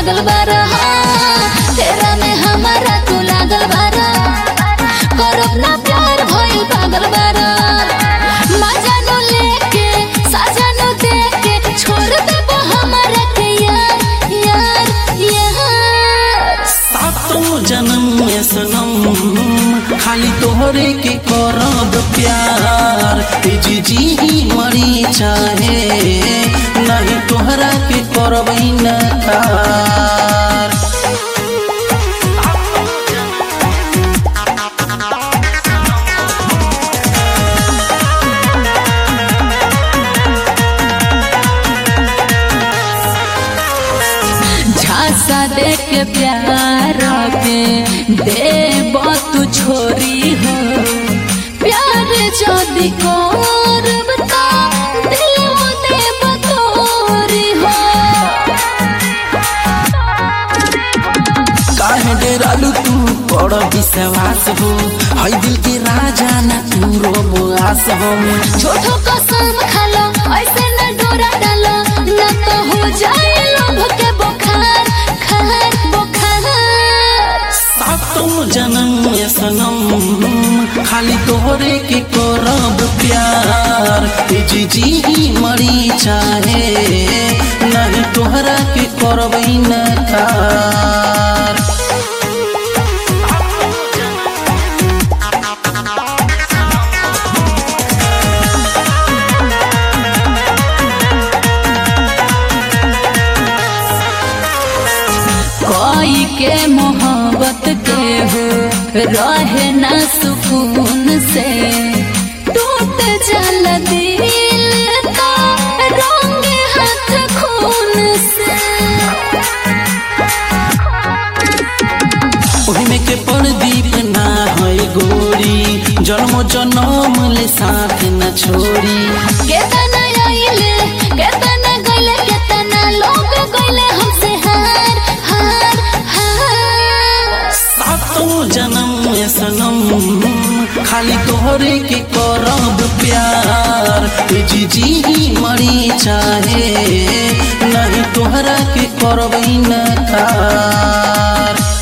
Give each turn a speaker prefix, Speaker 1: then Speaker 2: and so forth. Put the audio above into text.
Speaker 1: पागल बारा हाँ, तेरा में हमारा तू लागल बारा करब ना प्यार भइल पागल बारा मजानो लेके सजानो देके छोड़ देबो हमारा के यार यार यार
Speaker 2: सातों जन्म में सनम खाली तोहरे के करब प्यार जी जी ही मरी चाहे नहीं तोहरा के करब नकार
Speaker 1: झांसा दे के प्यार के देब तू छोरी हो प्यार जदि करब त दिल देब तोरी हो
Speaker 2: काहे डेरालू तू बड़ विश्वास हो हई दिल के राजा ना तू रोबुआस हो
Speaker 1: छोटो कसम खालो ऐसे न डोरा डालो न तो हो जाए लोभ के बुखार खार बुखार
Speaker 2: सातों जन्म में सनम खाली तोहरे के करब प्यार जी जी ही मरी चाहे नहीं तोहरा के करब नकार
Speaker 1: कोई के मोहब्बत के हो रहे ना सुकून से टूट जल दिल का रंग हाथ खून से
Speaker 2: ओहिमे के प्रदीप ना है गोरी जन्म जन्म ले साथ न छोड़ी
Speaker 1: केतना आइले केतना गइले केतना लोग गइले हमसे हार हार हार
Speaker 2: सातों जन्म में सनम खाली तोहरे के करब प्यार जी जी ही मरी चाहे नहीं तोहरा के करब नकार